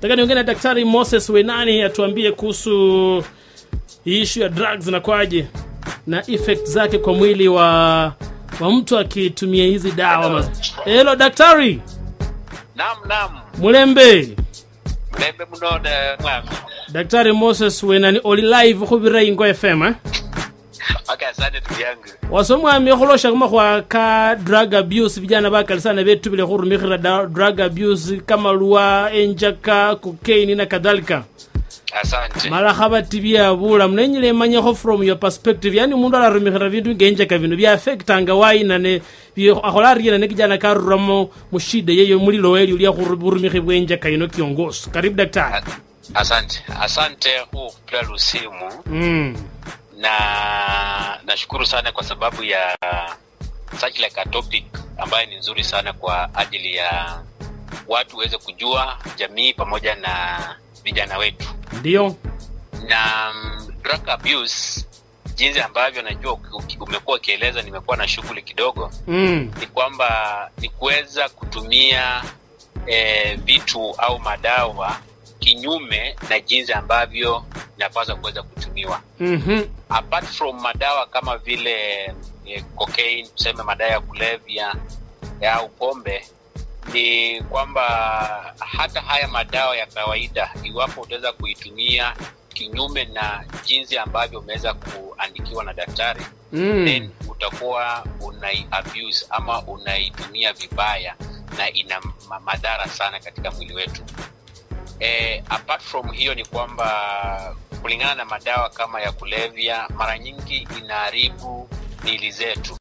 Nataka niongee na Daktari Moses Wenani atuambie kuhusu hii issue ya drugs na kwaje na effect zake kwa mwili wa wa mtu akitumia hizi dawa. Hello daktari. Naam, naam. Mulembe. Mulembe munode mwami. Daktari Moses Wenani oli live khubira Ingo FM eh? Okay, asante ndugu yangu. wasomwami khulosha khumakhwa ka drug abuse vijana bakali sana betubile khurumikhira da- drug abuse kamalwa enjaka cocaine na kadhalika Asante. mala khabatibya bulamu nenyile emanyekho from your perspective yani umundu alarumikhira bindu ngenjaka bino byafectanga wayina ne bye- akhola ariyena ne kijana karuramo mushida yeyo mulilo welyo lya khuru- burumikhi bwenjaka ino kiongozi karibu daktari A- Asante. Asante kupila lusimu mm. na nashukuru sana kwa sababu ya such like a topic ambayo ni nzuri sana kwa ajili ya watu waweze kujua jamii pamoja na vijana wetu ndio na mm, drug abuse jinsi ambavyo najua uki- uki- umekuwa ukieleza nimekuwa na shughuli kidogo mm. ni kwamba ni kuweza kutumia eh, vitu au madawa kinyume na jinsi ambavyo inapaswa kuweza kutumiwa mm-hmm. apart from madawa kama vile eh, cocaine tuseme madawa ya kulevya eh, au pombe ni kwamba hata haya madawa ya kawaida iwapo utaweza kuitumia kinyume na jinsi ambavyo umeweza kuandikiwa na daktari mm. then utakuwa unai abuse ama unaitumia vibaya na ina ma- madhara sana katika mwili wetu eh, apart from hiyo ni kwamba kulingana na madawa kama ya kulevya mara nyingi inaharibu mili zetu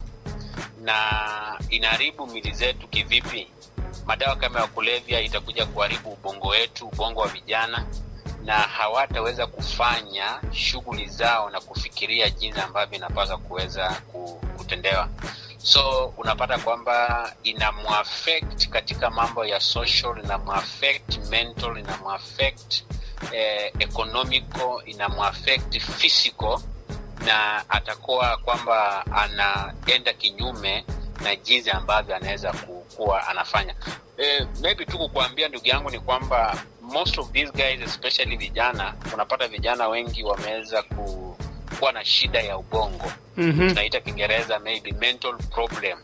na inaharibu mili zetu kivipi madawa kama ya kulevya itakuja kuharibu ubongo wetu ubongo wa vijana na hawataweza kufanya shughuli zao na kufikiria jinsi ambavyo inapaswa kuweza ku- kutendewa so unapata kwamba inamuaffect katika mambo ya social inamuaffect mental inamuaffect eh, economical inamuaffect physical na atakuwa kwamba anaenda kinyume na jinsi ambavyo anaweza ku- kuwa anafanya eh, maybe tu kukuambia ndugu yangu ni kwamba most of these guys especially vijana unapata vijana wengi wameweza ku, kuwa na shida ya ubongo mm-hmm. tunaita kiingereza maybe mental problem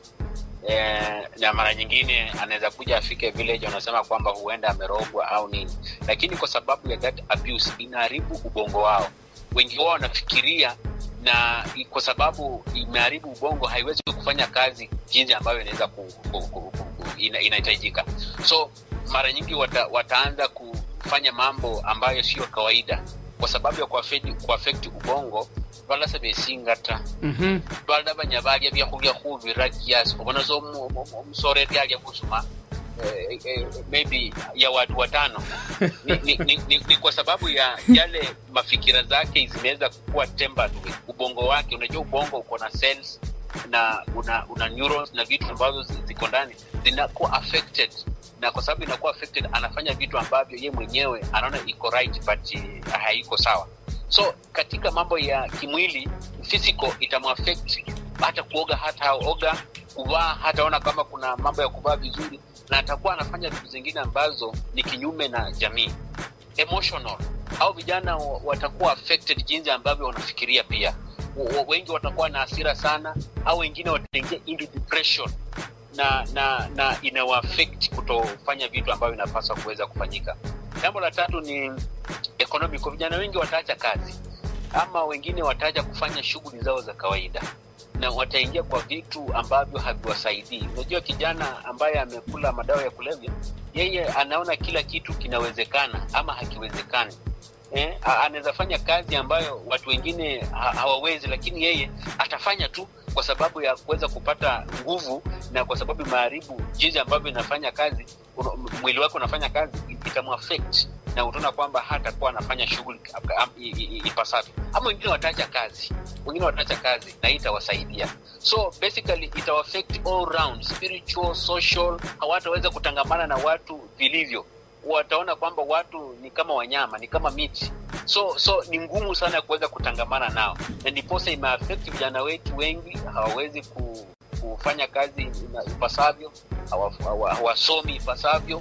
eh, na mara nyingine anaweza kuja afike village wanasema kwamba huenda amerogwa au nini lakini kwa sababu ya that abuse inaharibu ubongo wao wengi wao wanafikiria na i- kwa sababu imeharibu ubongo haiwezi kufanya kazi jinsi ambavyo inaweza ku, ku, ku, ku, ku, ina, inahitajika so mara nyingi wata, wataanza kufanya mambo ambayo sio kawaida kwa sababu ya kuaffect kuaffect ubongo balasa besingata mm-hmm. balada banya balya byakhulya khubira kiasi obona so omu- omu- omusoreri alya khusuma eh, eh, maybe ya watu watano ni, ni, ni, ni, ni kwa sababu ya yale mafikira zake zimeweza kuwa tempered with ubongo wake unajua ubongo uko na cells na una, una neurons na vitu ambavyo zi- ziko ndani zinakuwa affected na kwa sababu inakuwa affected anafanya vitu ambavyo ye mwenyewe anaona iko right but eh, haiko sawa so katika mambo ya kimwili physical itamuaffect hata kuoga hata oga kuvaa hataona kama kuna mambo ya kuvaa vizuri na atakuwa anafanya vitu zingine ambazo ni kinyume na jamii emotional au vijana wa- watakuwa affected jinsi ambavyo wanafikiria pia W- w- wengi watakuwa na hasira sana au wengine wataingia into depression na na na inawaafect kutofanya vitu ambavyo inapaswa kuweza kufanyika jambo la tatu ni economic vijana wengi wataacha kazi ama wengine wataacha kufanya shughuli zao za kawaida na wataingia kwa vitu ambavyo haviwasaidii unajua kijana ambaye amekula madawa ya kulevya yeye anaona kila kitu kinawezekana ama hakiwezekani eh, a- anaweza fanya kazi ambayo watu wengine ha- hawawezi lakini yeye atafanya tu kwa sababu ya kuweza kupata nguvu na kwa sababu imeharibu jinsi ambavyo inafanya kazi una- mwili wake unafanya kazi itamuaffect na utaona kwamba hatakuwa anafanya shughuli am- i- i- i- ipasavyo ama wengine wataacha kazi wengine wataacha kazi na hii itawasaidia so basically itawaffect all round spiritual social hawataweza kutangamana na watu vilivyo wataona kwamba watu ni kama wanyama ni kama miti so so ni ngumu sana kuweza kutangamana nao na ndiposa imeaffect vijana wetu wengi hawawezi ku, kufanya kazi ina- ipasavyo hawa- hawa- hawasomi ipasavyo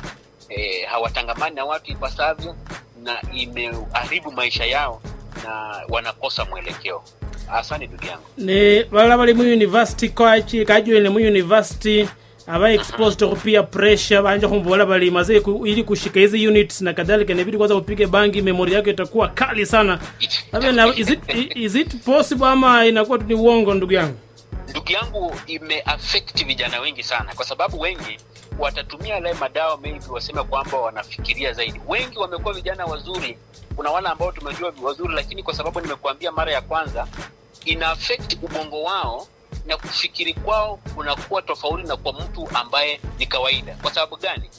eh, hawatangamani na watu ipasavyo na imeharibu maisha yao na wanakosa mwelekeo asante ndugu yangu ni balala bali mu university kwachi kajuile mu university aba exposed to peer pressure banje kumbola bali maze ku, ili kushika hizi units na kadhalika inabidi kwanza upige bangi memory yako itakuwa kali sana Abe na, is, it, is it possible ama inakuwa tu ni uongo ndugu yangu ndugu yangu imeafekti vijana wengi sana kwa sababu wengi watatumia yale madawa maybe waseme kwamba wanafikiria zaidi wengi wamekuwa vijana wazuri kuna wale ambao tumejua wazuri lakini kwa sababu nimekuambia mara ya kwanza ina affect ubongo wao na kufikiri kwao kunakuwa tofauti na kwa mtu ambaye ni kawaida kwa sababu gani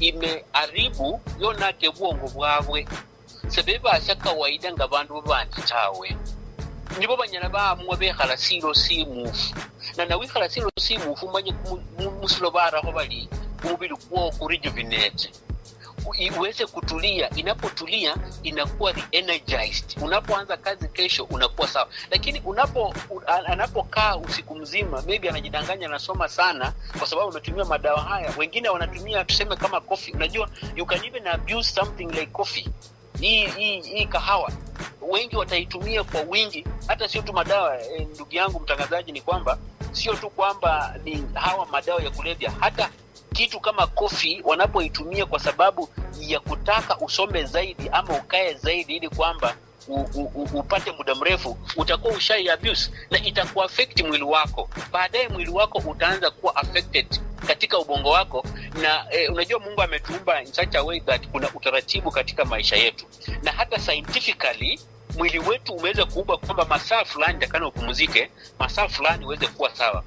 imeharibu yonake bwongo bwabwe sebebasha kawaida nga bandu babandi tawe nibo banyala baamua bekhala silo simufu na nawikhala silo simufu manye kumu- mu- musilo barakho bali umubili kwo kurejuvenate U- iweze kutulia inapotulia inakuwa re-energized unapoanza kazi kesho unakuwa sawa lakini unapo u- a- anapokaa usiku mzima maybe anajidanganya anasoma sana kwa sababu ametumia madawa haya wengine wanatumia tuseme kama coffee unajua you can even abuse something like coffee hii hii hii kahawa wengi wataitumia kwa wingi hata sio tu madawa eh, ndugu yangu mtangazaji ni kwamba sio tu kwamba ni hawa madawa ya kulevya hata kitu kama kofi wanapoitumia kwa sababu ya kutaka usome zaidi ama ukae zaidi ili kwamba u, u, u, upate muda mrefu utakuwa ushai abuse na itakuafekti mwili wako baadaye mwili wako utaanza kuwa affected katika ubongo wako na eh, unajua mungu ametuumba in such a way that kuna utaratibu katika maisha yetu na hata scientifically mwili wetu umeweza kuumba kwamba masaa fulani takana upumzike masaa fulani uweze kuwa sawa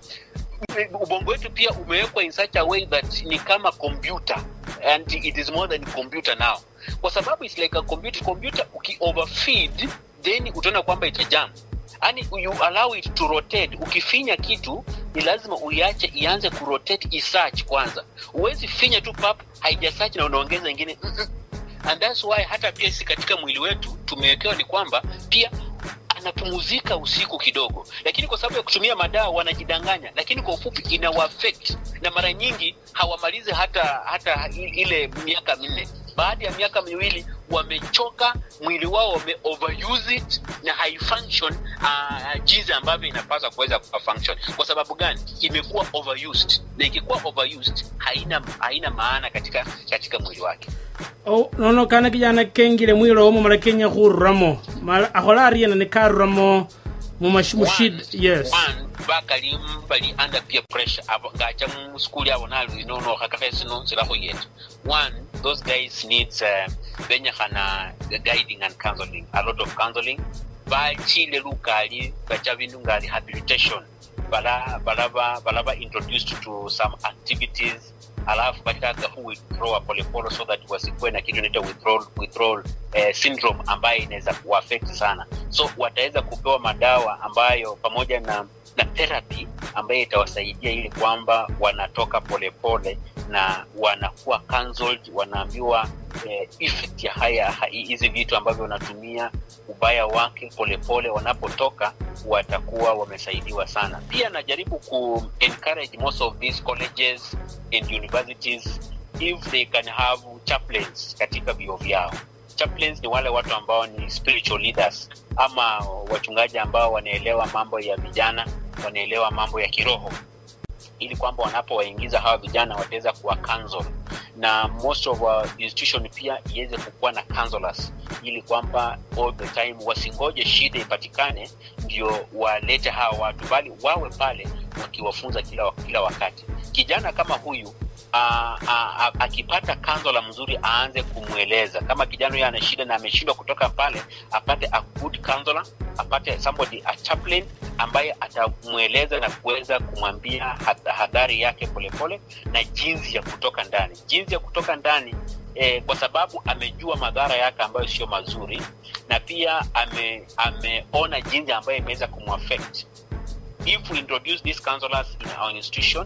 ubongo wetu pia umewekwa in such a way that ni kama computer and it is more than computer now kwa sababu it's like a computer computer uki overfeed then utaona kwamba itajam yani you allow it to rotate ukifinya kitu ni lazima uiache ianze kurotate isearch kwanza huwezi finya tu pap haijasearch na unaongeza ingine Mm-mm. and that's why hata pia sisi katika mwili wetu tumewekewa ni kwamba pia anapumuzika usiku kidogo lakini kwa sababu ya kutumia madawa wanajidanganya lakini kwa ufupi inawaafect na mara nyingi hawamalizi hata hata i- ile miaka minne baada ya miaka miwili wamechoka mwili wao wame overuse it na haifunction uh, jinsi ambavyo inapaswa kuweza kufunction kwa sababu gani imekuwa overused na ikikuwa overused haina haina maana katika katika mwili wake o nono kana kijana kengile mwilo omo mala kenya khururamo mala akhola ariena ne karuramo mumushid One- yes one bakali bali under peer pressure abo ngacha mu school yabo nalu inono khakakhe sino silakho yetu one those guys needs uh, benyakhana guiding and counseling a lot of counseling bachile lukali bacha bindu nga rehabilitation bala balaba balaba introduced to some activities alafu bataka hu withdraw polepole so that wasikuwe na kitu inaitwa withdrawal, withdrawal eh, syndrome ambayo inaweza kuaffect sana so wataweza kupewa madawa ambayo pamoja na na therapy ambayo itawasaidia ili kwamba wanatoka polepole na wanakuwa counseled wanaambiwa eh, effect ya haya ha- hizi vitu ambavyo wanatumia ubaya wake polepole wanapotoka watakuwa wamesaidiwa sana pia najaribu ku encourage most of these colleges and universities if they can have chaplains katika vio vyao chaplains ni wale watu ambao ni spiritual leaders ama wachungaji ambao wanaelewa mambo ya vijana wanaelewa mambo ya kiroho ili kwamba wanapowaingiza hawa vijana wataweza kuwa counsel na most of our institution pia iweze kukuwa na counselors ili kwamba all the time wasingoje shida ipatikane ndio walete hawa watu bali wawe pale wakiwafunza kila, kila wakati kijana kama huyu a- a- a- akipata kanzola mzuri aanze kumweleza kama kijana huyo ana shida na ameshindwa kutoka pale apate a good counselor apate somebody a chaplain ambaye atamweleza na kuweza kumwambia had- hadhari yake polepole na jinsi ya kutoka ndani jinsi ya kutoka ndani eh, kwa sababu amejua madhara yake ambayo sio mazuri na pia ame, ameona jinsi ambayo imeweza kumwaffect if we introduce these counselors in our institution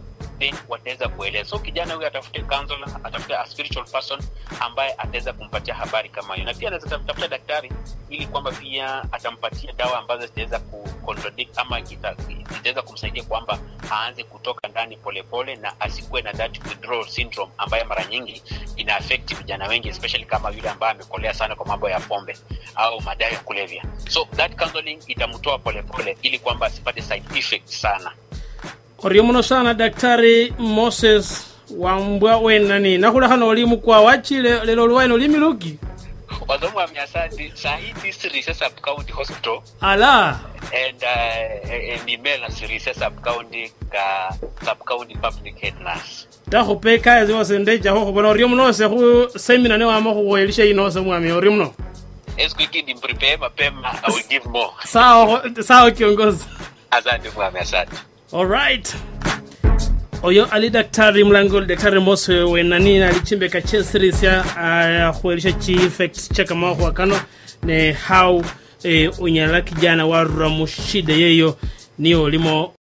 then wataweza kueleza so kijana huyu atafute counselor atafute a spiritual person ambaye ataweza kumpatia habari kama hiyo na pia anaweza tafuta daktari ili kwamba pia atampatia dawa ambazo zitaweza ku contradict ama kita- zitaweza kumsaidia kwamba aanze kutoka ndani polepole na asikuwe na that withdrawal syndrome ambayo mara nyingi ina affect vijana wengi especially kama yule ambaye amekolea sana kwa mambo ya pombe au madawa ya kulevya so that counseling itamtoa polepole ili kwamba asipate side effects sana orio muno sana daktari moses wambwa wenani nakhulekha oli mukwa wachile lelo luwaino limiluki wazomu wa miasadi sahi this Risa sub county hospital ala and uh, and email na Risa sub county ka sub county public head nurse takhupe kaya ziwose ndechakho khubona orio munose khu semina newama khukhwelisha inose mwami orio muno esquiki ni prepare mapema i will give more sawa sawa kiongozi asante mwami asante alright oyo ali daktari mlangoli daktari mose wenani alichimbeka chesirisya akhuwelisha chieffect chakamakhwa kano ne how eh, unyala kijana warura mushida yeyo niyo olimo